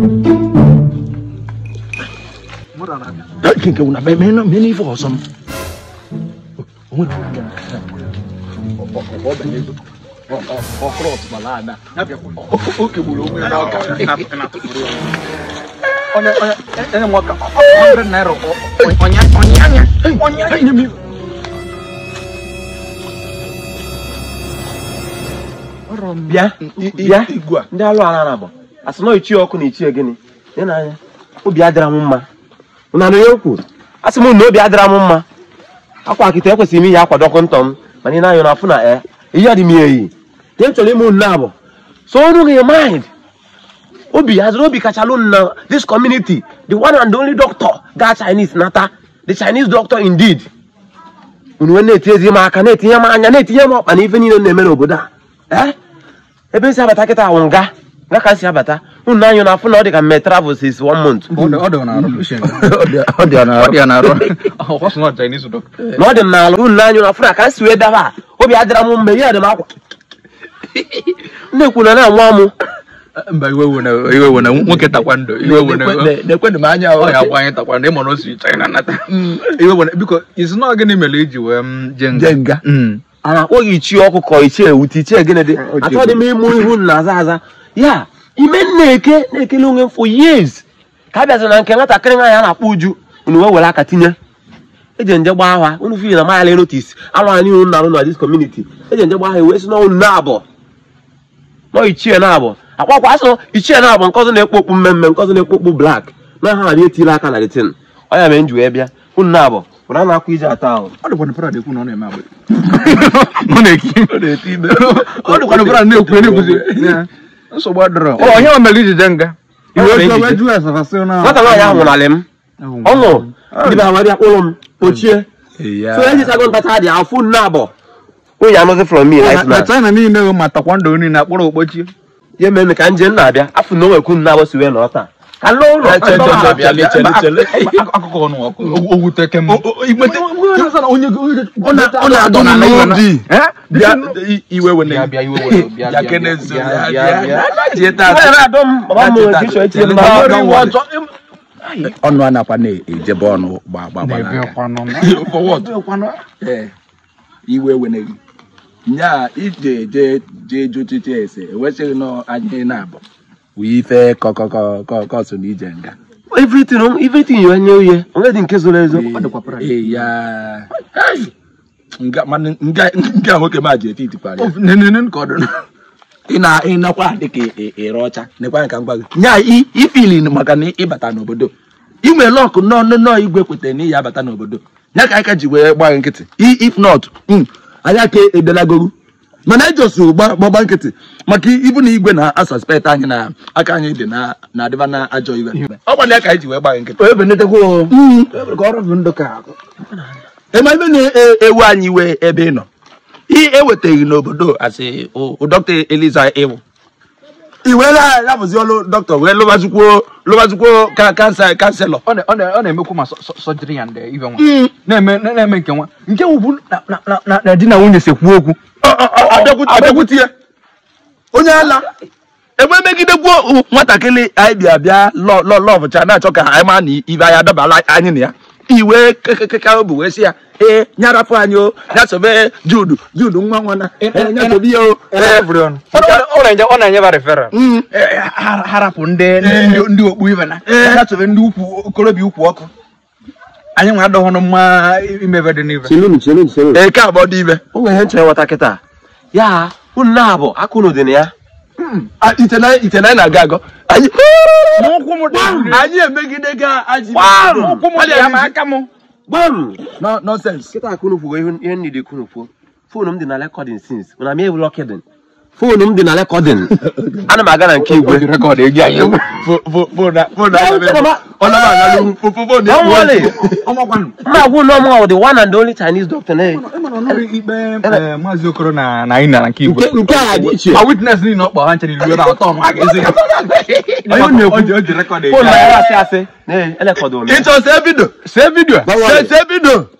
nke nke wuna mee mee mee n'ife ọsọ m onye onye onye nwoke ọ hundred naira onye onye anya onye anya bịa bịa ndị alụ ala na bụ asị na ichie ọkụ na ichie gịnị dị n'anya obi adịra m mma ụna anụ ya okwu asị m na obi adịra m mma akwa akịta ekwesịrị m iyi akwa dọkịnta m mana ị na-anyụ na afụ na e ihe adị m ya eyi ihe m chọrọ ime nne abụ so ọrụ gị mind obi haziri obi kachalụ m na this community the one and only doctor ga chinese nata the chinese doctor indeed unu wee na-etinyezi m aka na-etinye m anya na-etinye m ọkpa na ife niile m na-eme n'obodo a ee ebe esi abata kịta awụ nga nga ka si abata unu na-anyụ na afụ na ọ dị ka mme travel since one month ọ dị ọ na-arụ ọ dị ya na ọ dị ya na-arụ ọ sị na ọ Chinese doctor na ọ dị m n'ala unu na-anyụ na afụ na ka m si wee daba a, obi adịra m mma ihe adị m akwa na-ekwu na na-anwa m mba iwe wụ na iwe wụ na nwoke takwando iwe wụ na na-ekwenụ m anya ọ ya agba anyị takwando ịma na o si China nata iwe wụ na biko isi na gịnị mere iji wee m jee nga je nga Mm. a na-akpọ gị ichie ọkụkọ ichie ewute ichie gịnị dị O ji achọghị m ịmụ ihu na aza aza ya ime na-eke na-ekele onwe m for years ka a bịaziri na nke nwatakịrị nwaanyị a na-akpọ uju unu wee were aka tinye eji nje gbaa ha unu fi na mayala notis alụ anyị unu na-arụ na dis community eji nje gbaa ha wee si na unu na-abọ nọ ichie na-abọ akpakwa asụ ichie na-abọ nke ọzọ na-ekpu okpu mmemme nke ọzọ na-ekpu okpu blak na ha na etile aka na detin ọ ya mere m ji wee bịa unu na-abọ pụrụ a na-akwa ije ata ahụ ọ dịkwa na Prada ekwu na ọ na-eme agba ọ na-eki ọ dịkwa na Prada na-ekwu na-ekwuzi ya. nsogbu adịrọ ọ onye o mere iji jee nga Iwe iwe ejije. jụọ asafasị na nwata nwaanyị ahụ nwụralị m ọ nwụrụ ndị be ha wee bịa kpụrụ m ochie so ejichago ntacha dị afụ nne abọ onye anọzi from me right na now China niile bụ ma takwando niile akpọrọ okpochi ya mere m ka nje nna abịa afụ na o nwekwu nne abọ si wee nọrọ taa ka nne ụlọ Che, che, che, bịa, lee, chele, chele. akụkọ ọnụ ọkụ owute kem ọ na-adụ m n'obi bịa iwe wene bịa bịa iwe were bịa bịa bịa kene bịa nso bịa bịa bịa bịa bịa bịa jie Ọ taa na-adọ m baba m nwere ike itinye m Bịa, n'ọrụ bịa, iwu ọzọ ọnụ a nakwa na-ejebe ọnụ gba gba gba n'aka. For what? Eh, iwe wene gị nya ije je je jụtụtụ ese ewesịghị nọ anyị na-abụ wụ ife kọkọkọ so na ije nga everything everything yi onye uye onye dị nke zoro ezo Ee, ya Hai! nga mana nga nga nwoke ma ji eti itikwara ya nenene ka ọ dị ị na ị nakwa dị ka ị- ị- ịre ọcha nekwa ka m gwa gị nya i- ifili maka na ịbata n'obodo inwe lọkụ nọ nọ nọ igwe kwetara na iyi abata n'obodo ya ka anyị ka ji wee gba gị nkịtị I- if not mm, anyị aka edelagoru mana ejosu gbagba nkịtị maka ibu na igwe na-asuspekt anyị na aka anyị dị na na adịba na ajọ iwe ọ gbana ya ka anyị ji wee gba gị nkịtị onye benetekwa Mm. ka ọrụ bụ ndụ ka ema ebe na-ewu anyị iwe ebe ị nọ ị ewetaghị n'obodo asị dọkịta eliza ịwụ iwe ya-abụzi ọrụ dọkịta wee lụbazikwuo lụbazikwuo ka kansa kanselọ ọ na- ọ na- ọ na-emekwu ma sọjiri ya nde ibe nwa na-eme na- na-eme nke nwa nke wụ na- na- na- na- na di na nwunye sekwu okwu abịakwute ya onye ala ebe megidekwuo nwatakịrị anyị bịa bịa lọvụcha na-achọ ka anyị maa na ibe anyị adabala anyị na ya iwe kekekeka obi wee sị ya ee nyarapụ anyị o nyasobe judu judu nwa nwana ee, nyasobe ya o ee, ọ na-enye ọ na-enye ba referral mm. harapụ ndị ndị- ndị okpu ibe na ya sobe ndị ukwu okorobịa ukwu ọkụ anyị nwe adọghọnụ mma imebe dị n'ibe chelunu chelunu chelunu ee, nke abụọ dị ibe o nwere ihe nchere nwata kịta ya unu na-abụ akụnụ dị na ya Ah, ite na ite na anyị na-aga agọ anyị n'ụkwụ m dị anyị emegide ga ajị n'ụkwụ m dị ya ma aka m gbam No- nonsense kịta akụnụ kwugo ihe ihe nni dị kụnụ kwuo foonu m dị na rekọdin sins mana m ewu lọkịdin foonu m dị na rekọdin ana m aga na nke igwe rekọd egi anyị Fo- fo- fo na- fo na- ọ na m analụ fo- fo- fo na- Don't worry. ọmakwanụ m na-agwụ na ọmụ the one and only chinese doctor na ikpe maazị okoro na na anyị na nke igwe nke nke a dị iche a witness niile ọ kpọ ha nchere iru ebe atọ ọnụ aga ezi ya Onye na-ekwu. O ji- o ji rekọd egi foonu anyị. ya asị asị na elekọdụ m ịchọ see vidio see vidio see see vidio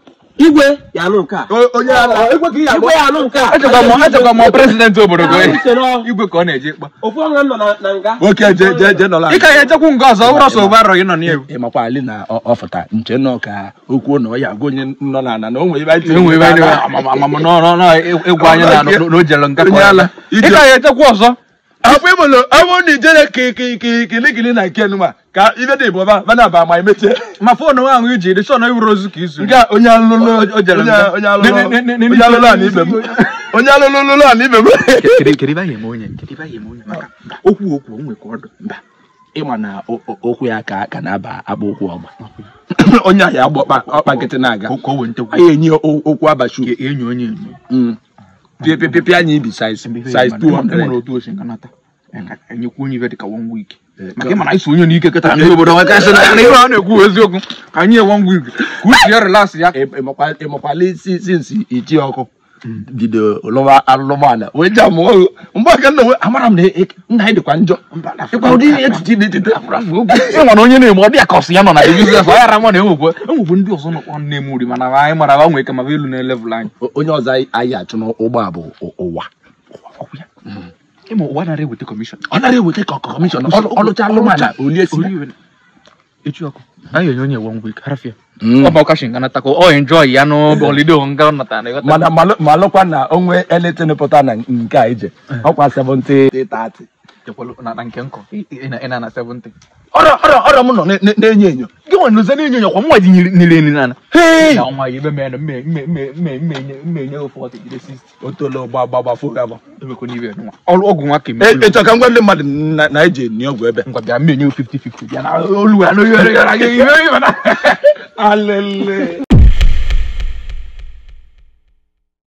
igwe ya anụ nke a onye ala igwe ka ị ya igwe ya anụ nke a echekwa m echekwa m prezidenti obodo gị Anyị chere ọ- igwe ka ọ na-eje ịkpa ofu ọnwa m nọ na- na nga nwoke je je je nọla ị ka ya echekwu nke ọzọ ụrọ so ụbarọ gị nọ n'egwu ị makwa ali na ọ- ọ fụta nche nọ ka okwu na ọ ya agwa onye nọ n'ala na o nwere ebe anyị tiri enwe ebe anyị n'ala. amamamam n'ịgwa anyị na na o jere nga Onye ala, ị ka ya echekwa ọzọ akwa ịbụlụ abụ na ijere kilikili na nke nụma ka ibe dị bụ ba bana ba ma emechie ma fon nwa ahụ iji dị sọ na iwuru ozu ka izu nke a onye alụlụ O jere onye nga. onye alụlụ Ne- ne- ne- ne- onye alụlụ a na ibe m onye alụlụ lụlụ a na ibe m kedu ebe anyị eme onye kedu ebe anyị eme onye maka okwu okwu onwe ka ọdụ mba ịma na o- o- okwu ya ka ka na-aba agba okwu ọgba onye ahịa agba ọkpa ọkpa nkịtị na-aga ka o wee ntekwu anyị enyi o- okwu abachu enyi onye enyo pịpịpịpị anyị ibi size size 200 otu osi nka nata enyekwu onye ibe dịka one week maka ịma na anyị so onye n'ike kịta ndị obodo nwe kasị na ihe a na-ekwu bụ eziokwu ka anyị ye one week ka uche ya relax ya ịmakwala isi sinsi ichi ọkụ bido lụwa alụmala wee ji amụ ọhụ mgbe aka nna nwe amara m na e- nna anyị dịkwa njọ ịkwa ụdị echiche dị etite ị nwere onye na-eme ọ dị ya ka ọsị ya nọ na biznes ọ yara ma na enwekwe enwekwe ndị ọzọ nọkwa nne m uri mana anyị mara ha nwee ike ma elu na level anyị onye ọzọ anyị- anyị achụ n'ụgbọ a bụ ụ- ụwa ọkwa ya ịma ụwa nara eweta kọmishọn ọ nara eweta ka kọmishọn ọlụcha alụmala olie si echi ọkụ anyị enye onye one week harafia Mm. ọ bụ ọkashi nga nata ka ọ enjoy ya n'oge holiday nga ọ nata na ịghọta mana malụ- malụkwa na onwe eletin pụta na nke a ije ọkwa 70 30 Ekwelu na na nke nkọ ị- ị na- ị na na 70 ọrọ ọrọ ọrọ m nọ na- na- na-enyo enyo gị nwe nụze na-enyo enyo kwa mwa ji nile nile nana Hey! na ọnwa ya ebe mee na mme mme mme mme mme enye mme enye ofe ọtị jide 60 o tolo gba gba gbafo gaba emekwa n'ibe nwa ọrụ ọgwụ nwa ka E- emekwa ịchọ ka ngwa ndị mmadụ na na eji enyi ọgwụ ebe ngwa bịa mme enye 50 50 bịa na olu ya na oyi ya na gị ihe ihe na alele